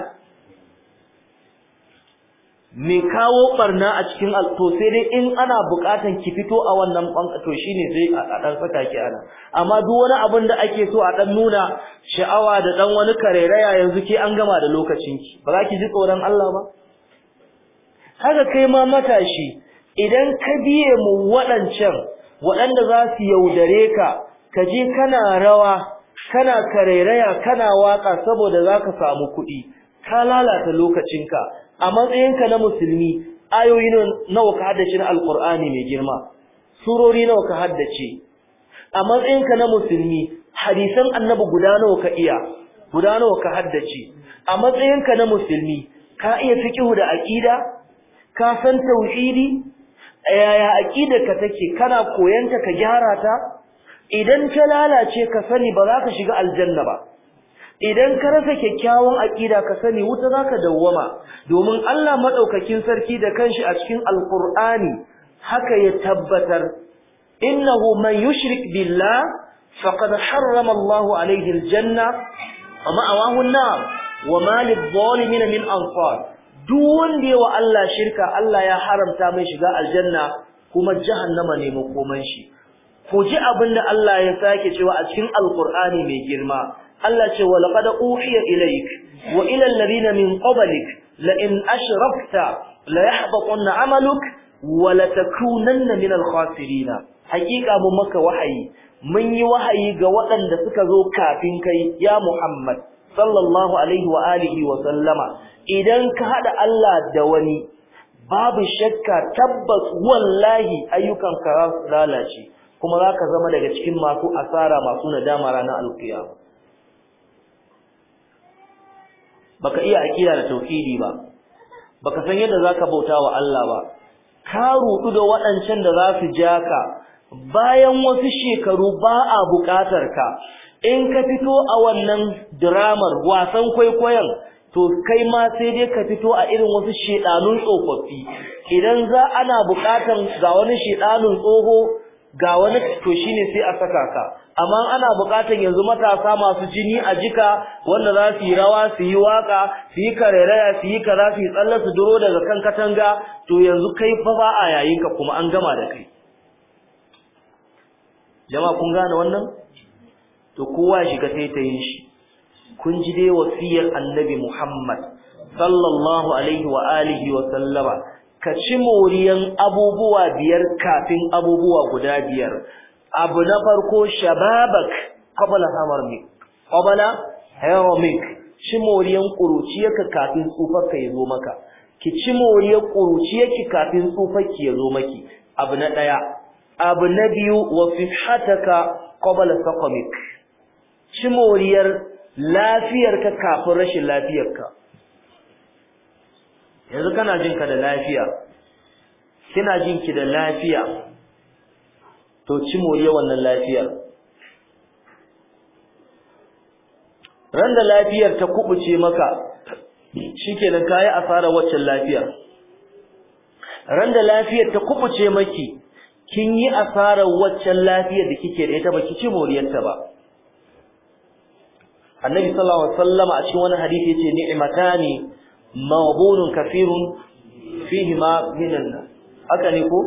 A: mai kawo barna a cikin to sai dai in ana bukatan ki fito a wannan banka to shine sai a dan saka ki ana amma duk wani abin da ake so a dan nuna sha'awa da dan wani karairaya yanzu ke an gama da lokacin ki ba za ki ji tsoron Allah ba haka kai ma matashi idan ka biye mu waɗancan waɗanda za su yaudare ka ka je kana rawa kana karairaya kana waka saboda za ka samu kuɗi ka lalata lokacinka a matsayinka na musulmi ayoyi nawa ka haddace na alkur'ani mai girma surori nawa ka haddace a matsayinka na musulmi hadisan annabi guda nawa ka iya guda nawa ka haddace a matsayinka na musulmi ka iya fiqhu da aqida ka san tauhidi yaya aqidarka take kana koyanta ka gyara ta idan ta lalace ka sani ba za ka shiga aljanna ba idan ka rasa kyakkyawan aqida ka sani wuta zaka dawwama domin Allah madaukakin sarki da kanshi a cikin alqur'ani haka ya tabbatar innahu man yushrik billah faqad harrama Allah alayhi aljanna wa ma'awahu an-nar wa ma lidh-dhalimin min ansar duk wanda yawa Allah shirka Allah ya haramta mai shiga aljanna kuma jahannama ne makoman shi ku ji abinda Allah ya sake cewa a cikin alqur'ani mai girma Allah ce wa laqad uhiya ilayk wa ila alladhina min qablik la in ashrakta la yahbatunna amaluk wa la takunanna min al-khasirin hakika mun maka wahayi mun yi wahayi ga waɗanda suka zo kafin kai ya Muhammad sallallahu alaihi wa alihi wa sallama idan ka hada Allah da wani babu shakka tabbas wallahi ayyukan ka lalace kuma zaka zama daga cikin masu asara masu nadama ranar alkiyama baka iya aqida da tauhidi ba baka san yadda zaka bauta wa Allah ba ka rudu da waɗancan da za su ja ka bayan wasu shekaru ba a buƙatar ka in ka fito a wannan dramar wasan kwaikwayon to kai ma sai dai ka fito a irin wasu shedanun tsofaffi idan za ana buƙatar ga wani shedanun tsoho ga wani to shine sai a saka ka amma ana buƙatar yanzu matasa masu jini a jika wanda za su yi rawa su yi waka su yi kareraya su yi kaza su yi tsalle su duro daga kan katanga to yanzu kai fa ba a yayin ka kuma an gama da kai jama'a kun gane wannan to kowa ya shiga taitayin shi kun ji dai wasiyar annabi Muhammad sallallahu alaihi wa alihi wa sallama ka ci moriyan abubuwa biyar kafin abubuwa guda biyar abu na farko shababak qabla hamarmik qabla haramik ci moriyan kuruciyarka kafin tsufarka ya zo maka ki ci moriyar kuruciyarki kafin tsufarki ya zo maki abu na daya abu na biyu wa fihataka qabla saqamik ci moriyar lafiyarka kafin rashin lafiyarka yanzu kana jin ka da lafiya kina jin ki da lafiya to ci moriyar wannan lafiyar ran da lafiyar ta kubuce maka shikenan kai asara waccan lafiyar ran da lafiyar ta kubuce maki kin yi asarar waccan lafiyar da kike da ita baki ci moriyarta ba annabi sallallahu alaihi wasallam a cikin wani hadisi yace ni'matani maghbunun kafirun fihi ma minan haka ne ko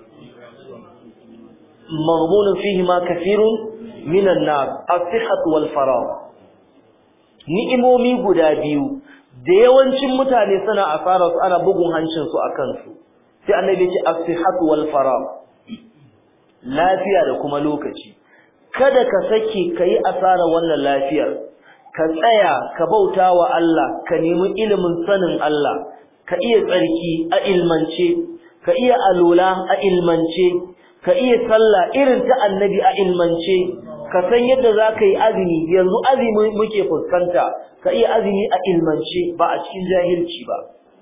A: maghbunun fihi ma kafirun minan nar as-sihhat wal faragh ni'imomi guda biyu da yawancin mutane suna asara su ana bugun hancin su akan su sai annabi yace as-sihhat wal faragh lafiya da kuma lokaci kada ka sake kai asara wannan lafiyar ka tsaya ka bauta wa Allah ka nemi ilimin sanin Allah ka iya tsarki a ilmance ka iya alula a ilmance ka iya sallah irin ta annabi a ilmance ka san yadda za ka yi azumi yanzu azumi muke fuskanta ka iya azumi a ilmance ba a cikin jahilci ba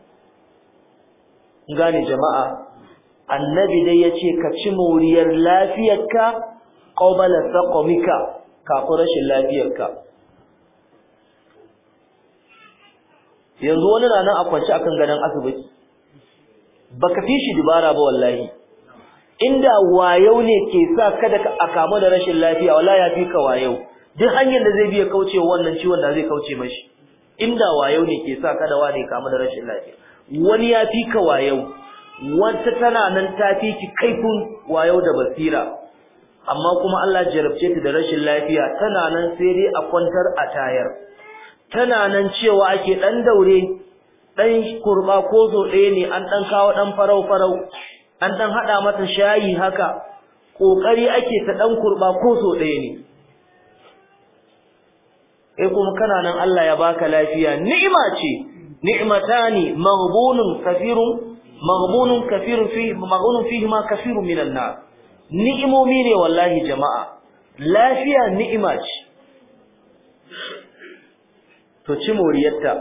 A: gane jama'a annabi dai ya ce ka ci moriyar lafiyarka qabala saqamika kafin rashin lafiyarka yanzu wani na nan a kwance akan gadon asibiti baka fi shi dubara ba wallahi inda wayau ne ke sa kada a kamu da rashin lafiya wallahi ya fi ka wayau duk hanyar da zai biya kauce wannan ciwon da zai kauce mashi inda wayau ne ke sa kada wani kamu da rashin lafiya wani ya fi ka wayau wata tana nan ta fi ki kaifin wayau da basira amma kuma Allah jarabce ta da rashin lafiya tana nan sai dai a kwantar a tayar tana nan cewa ake dan daure dan kurba ko zo ɗaya ne an dan kawo dan farau farau an dan hada mata shayi haka kokari ake ta dan kurba ko zo ɗaya ne eh kuma kana nan Allah ya baka lafiya ni'ima ce ni'matani maghbunun kafirun maghbunun kafirun fi maghbunun fihi ma kafirun minan nas ni'imomi ne wallahi jama'a lafiya ni'ima ce to ci moriyarta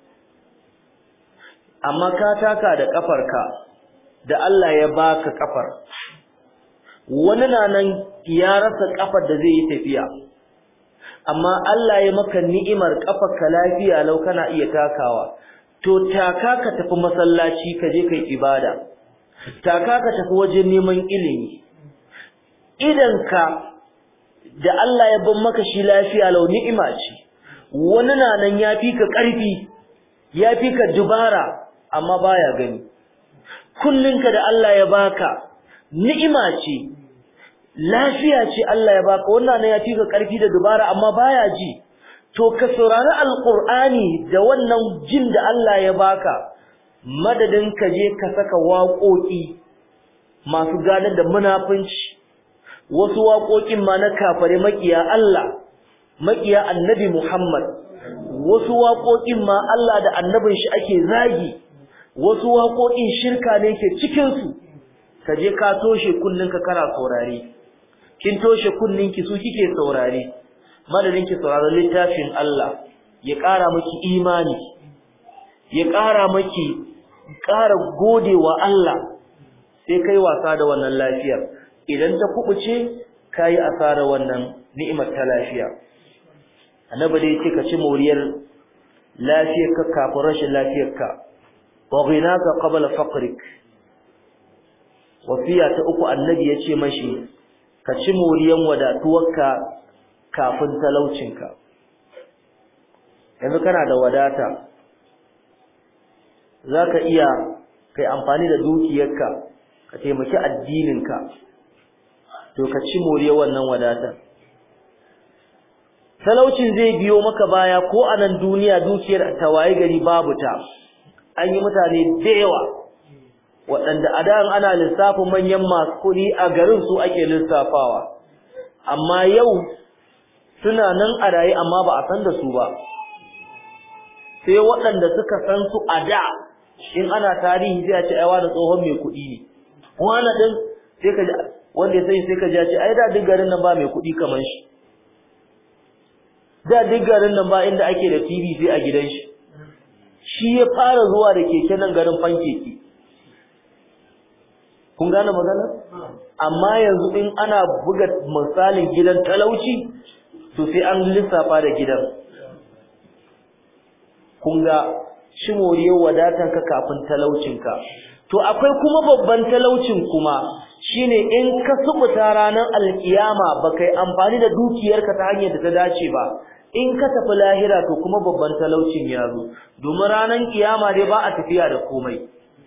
A: amma ka taka da kafarka da Allah ya baka kafar wani na nan ya rasa kafar da zai yi tafiya amma Allah ya maka ni'imar kafarka lafiya lau kana iya takawa to taka ka tafi masallaci ka je kai ibada taka ka tafi wajen neman ilimi idanka da Allah ya ban maka shi lafiya lau ni'ima ce wani na nan ya fi ka ƙarfi ya fi ka dubara amma baya gani kullinka da Allah ya baka ni'ima ce lafiya ce Allah ya baka wannan nan ya fi ka ƙarfi da dubara amma baya ji to ka saurari alqur'ani da wannan jin da Allah ya baka madadin ka je ka saka waƙoƙi masu gadar da munafunci wasu waƙoƙin ma na kafare makiya Allah makiya annabi Muhammad wasu waƙoƙin ma Allah da annabin shi ake zagi wasu waƙoƙin shirka ne ke cikin su ka je ka toshe kunninka kana saurare kin toshe kunninki su kike saurare madadin ki sauraron littafin Allah ya ƙara miki imani ya ƙara miki ƙara godewa Allah sai kai wasa da wannan lafiyar idan ta kubuce kai asara wannan ni'imar ta lafiya annabi dai yace ka ci moriyar lafiyarka kafin rashin lafiyarka wa ghinaka qabla faqrik wasiya ta uku annabi yace mashi ka ci moriyan wadatuwarka kafin talaucinka yanzu kana da wadata zaka iya kai amfani da dukiyarka ka taimaki addininka to ka ci more wannan wadatar talaucin zai biyo maka baya ko a nan duniya dukiyar tawaye gari babu ta an yi mutane da yawa waɗanda a da ana lissafin manyan masu kuɗi a garin su ake lissafawa amma yau suna nan a raye amma ba a san da su ba sai waɗanda suka san su a da in ana tarihi sai a ce ai wani tsohon mai kuɗi ne wani ɗin sai ka wanda ya sani sai ka ji ce ai da duk garin nan ba mai kuɗi kamar shi da duk garin nan ba inda ake da TV sai a gidan shi shi ya fara zuwa da keke nan garin fankeki kun gane magana amma yanzu in ana buga misalin gidan talauci to sai an lissafa da gidan kun ga shi moriyar wadatanka kafin talaucinka to akwai kuma babban talaucin kuma shine in ka subuta ranar alkiyama baka yi amfani da dukiyarka ta hanyar da ta dace ba in ka tafi lahira to kuma babban talaucin ya zo domin ranar kiyama dai ba a tafiya da komai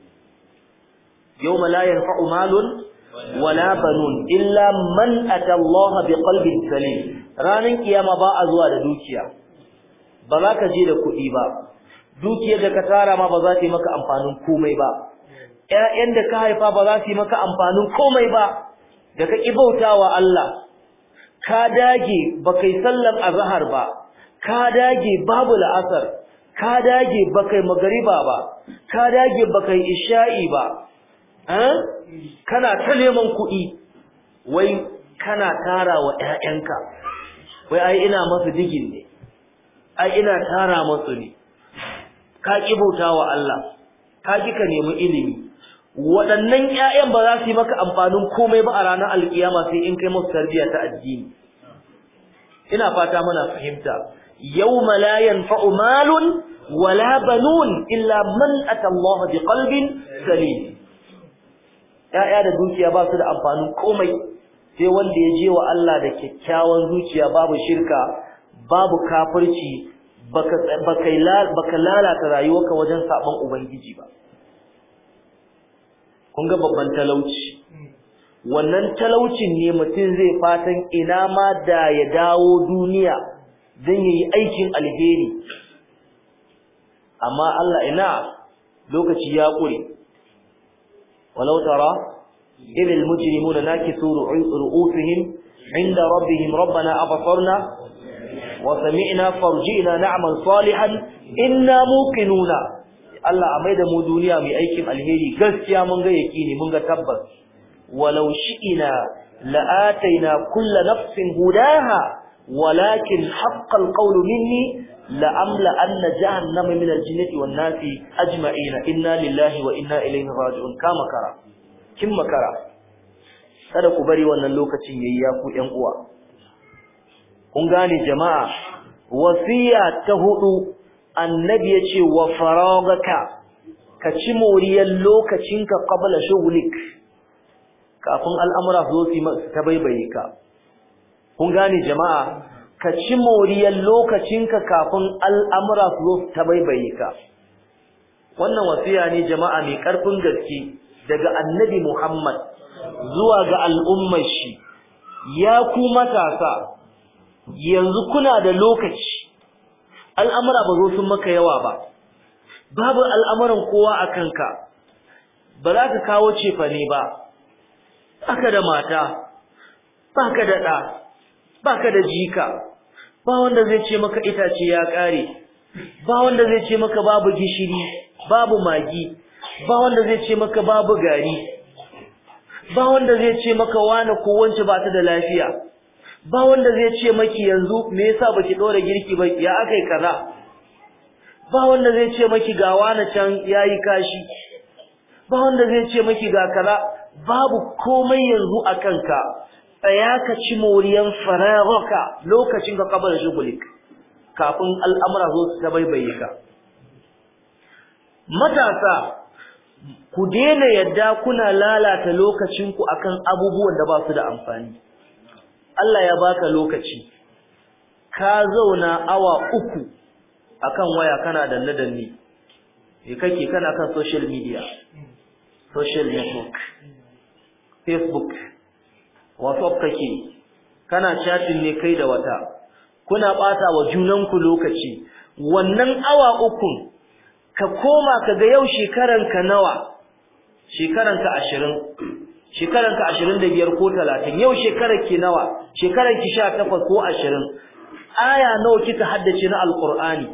A: yawma la yanfa'u malun wala banun illa man ata Allah bi qalbin salim ranar kiyama ba a zuwa da dukiya ba za ka je da kuɗi ba dukiyar da ka tara ma ba za ta yi maka amfanin komai ba ƴaƴan da ka haifa ba za su yi maka amfanin komai ba da ka ƙi bautawa Allah ka dage ba kai sallar azhar ba ka dage babu la'asar ka dage ba kai magariba ba ka dage ba kai isha'i ba eh kana ta neman kuɗi wai kana tara wa ƴaƴanka wai ai ina masu digin ne ai ina tara masu ne ka ƙi bautawa Allah ka ƙi ka nemi ilimi waɗannan ƴaƴan ba za su yi maka amfanin komai ba a ranar alkiyama sai in kai musu tarbiyya ta addini ina fata muna fahimta yawma la yanfa'u malun wala banun illa man ata Allah bi qalbin salim ƴaƴa da dukiya ba su da amfanin komai sai wanda ya je wa Allah da kyakkyawan zuciya babu shirka babu kafirci baka baka lalata rayuwarka wajen saban ubangiji ba kun ga babban talauci wannan talaucin ne mutum zai fatan ina ma da ya dawo duniya don yayi aikin alheri amma Allah ina lokaci ya kure walau tara idh almujrimuna nakisu ru'usihim inda rabbihim rabbana absarna wa sami'na farji'na na'mal salihan inna muqinuna Allah a maida mu duniya mai aikin alheri gaskiya mun ga yakini mun ga tabbas walau shi'ina la'ataina kullu nafsin hudaha walakin haqqal qawlu minni la'amla anna jahannama min al-jinnati wan nasi ajma'ina inna lillahi wa inna ilayhi raji'un kama kara kin makara kada ku bari wannan lokacin yayi ya ku ƴan uwa kun gane jama'a wasiya ta hudu annabi yace wa faragaka ka ci moriyar lokacinka qabla shughlik kafin al'amura zo su ta baibaye ka kun gane jama'a ka ci moriyar lokacinka kafin al'amura su zo ta baibaye ka wannan wasiya ne jama'a mai karfin gaske daga annabi Muhammad zuwa ga al'ummar shi ya ku matasa yanzu kuna da lokaci al'amura ba zo sun maka yawa ba babu al'amuran kowa a kanka ba za ka kawo cefane ba baka da mata baka da ɗa baka da jika ba wanda zai ce maka itace ya ƙare ba wanda zai ce maka babu gishiri babu magi ba wanda zai ce maka babu gari ba wanda zai ce maka wani ko wance ba ta da lafiya ba wanda zai ce maki yanzu me yasa baki dora girki ba ya akai kaza ba wanda zai ce maki ga wani can yayi kashi ba wanda zai ce maki ga kaza babu komai yanzu a kanka tsaya ka ci moriyan fararaka lokacin ka kabar shugulik kafin al'amura zo su ta baibaye ka matasa ku daina yadda kuna lalata lokacinku akan abubuwan da ba su da amfani Allah ya baka lokaci ka zauna awa uku akan waya kana danne danne me kake kana kan social media social network facebook whatsapp kake kana chatting ne kai da wata kuna bata wa junanku lokaci wannan awa uku ka koma ka ga yau shekaranka nawa shekaranka 20 shekaranka 25 ko 30 yau shekarar ki nawa shekarar ki 18 ko 20 aya nawa kika haddace na alqur'ani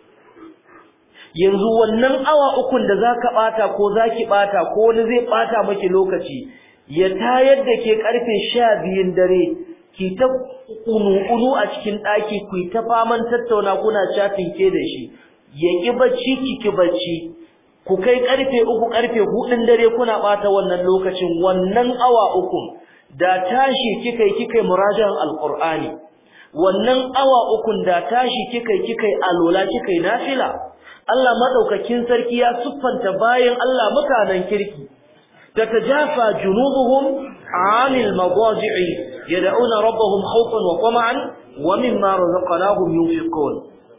A: yanzu wannan awa ukun da zaka bata ko zaki bata ko wani zai bata miki lokaci ya tayar da ke karfe 12 dare ki ta kunu a cikin daki ku ta faman tattauna kuna chatting ke da shi ya ki bacci ki ki bacci ku kai karfe 3 karfe 4 dare kuna bata wannan lokacin wannan awa uku da tashi kika yi kika murajan alqur'ani wannan awa uku da tashi kika yi kika alola kika nafila Allah madaukakin sarki ya siffanta bayan Allah mutanen kirki tatajafa junubuhum 'anil madaji'i yad'una rabbahum khawfan wa tama'an wa mimma razaqnahum yunfiqun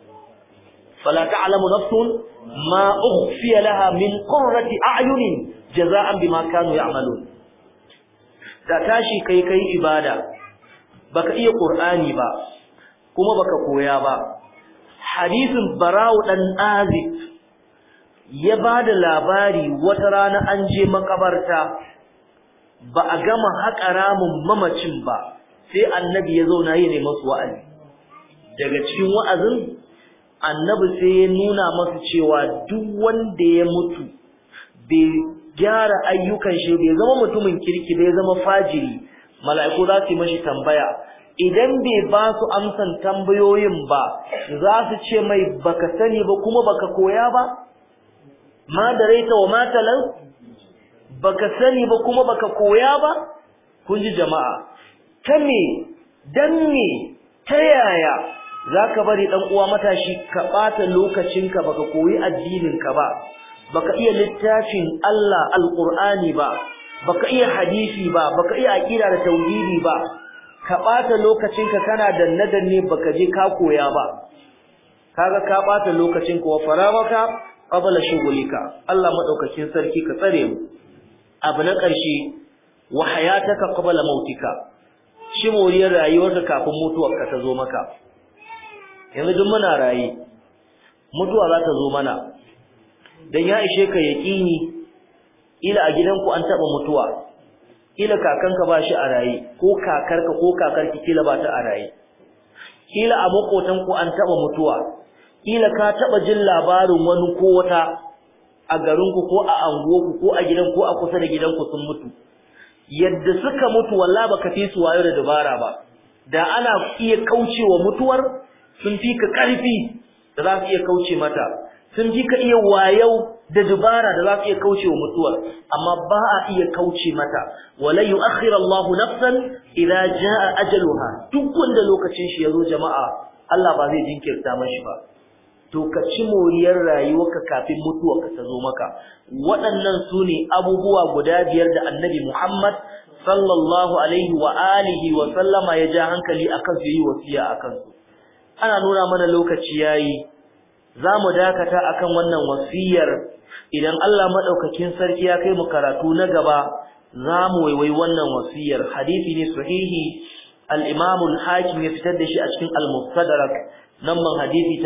A: fala ta'lamu nafsun ma ukhfiya laha min qurrati a'yunin jazaa'an bima kanu ya'malun da tashi kai kai ibada baka iya qur'ani ba kuma baka koya ba hadisin bara'u dan azib ya bada labari wata rana an je makabarta ba a gama haƙa ramin mamacin ba sai annabi ya zauna yi ne masu wa'azi daga cikin wa'azin annabi sai ya nuna masu cewa duk wanda ya mutu bai gyara ayyukan shi bai zama mutumin kirki bai zama fajiri mala'iku za su yi mashi tambaya idan bai ba su amsan tambayoyin ba za su ce mai baka sani ba kuma baka koya ba ma da raita wa matalan baka sani ba kuma baka koya ba kun ji jama'a ta me dan me ta yaya zaka bari dan uwa matashi ka bata lokacinka baka koyi addininka ba baka iya littafin Allah alqur'ani ba baka iya hadisi ba baka iya aqida da tauhidi ba ka bata lokacinka kana danne danne baka je ka koya ba kaga ka bata lokacinka wa faramaka qabla shughulika Allah madaukakin sarki ka tsare mu abu na ƙarshe wa hayataka qabla mautika shi moriyar rayuwarka kafin mutuwarka ta zo maka yanzu duk muna raye mutuwa za ta zo mana dan ya ishe ka yaqini ila a gidanku an taba mutuwa kila kakanka ba shi a raye ko kakarka ko kakarki kila ba ta a raye kila a makotanku an taba mutuwa kila ka taba jin labarin wani ko wata a garinku ko a anguwarku ko a gidan ko a kusa da gidanku sun mutu yadda suka mutu wallahi baka fi su wayo da dabara ba da ana iya kaucewa mutuwar sun fi ka karfi da za su iya kauce mata sun fi ka iya wayau da dubara da za su iya kauce wa mutuwar amma ba a iya kauce mata wala yu'akhir Allah nafsan idza jaa ajaluha duk wanda lokacin shi yazo jama'a Allah ba zai jinkirta mashi ba to ka ci moriyar rayuwarka kafin mutuwarka ta zo maka waɗannan su ne abubuwa guda biyar da annabi Muhammad sallallahu alaihi wa alihi wa sallama ya ja hankali akan su yi wasiya akan su ana nuna mana lokaci yayi za mu dakata akan wannan wasiyar idan Allah madaukakin sarki ya kai mu karatu na gaba za mu waiwai wannan wasiyar hadisi ne sahihi al-Imam al-Hakim ya fitar da shi a cikin al-Mustadrak namban hadisi ta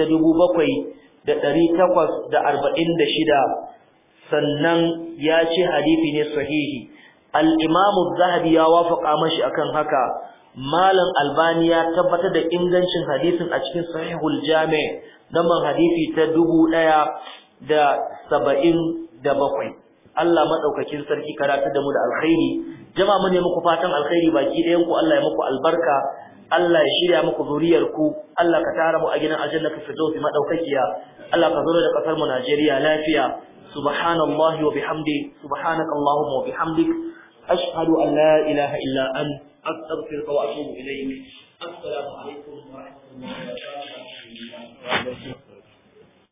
A: 7846 sannan ya ce hadisi ne sahihi al-Imam az-Zahabi ya wafaka mashi akan haka Malam Albani ya tabbatar da ingancin hadisin a cikin Sahihul Jami' namban hadisi ta dubu ɗaya da saba'in da bakwai. Allah maɗaukakin sarki karatu da mu da alkhairi. Jama mu ne muku fatan alkhairi baki ɗayan ku Allah ya muku albarka. Allah ya shirya muku zuriyar ku. Allah ka tara mu a gidan aljanna ka firdausi madaukakiya. Allah ka zo da kasar mu Najeriya lafiya. Subhanallahi wa bihamdi. Subhanakallahumma wa bihamdik. Ashhadu an la ilaha illa anta أستغفرك وأتوب إليك السلام عليكم ورحمة الله وبركاته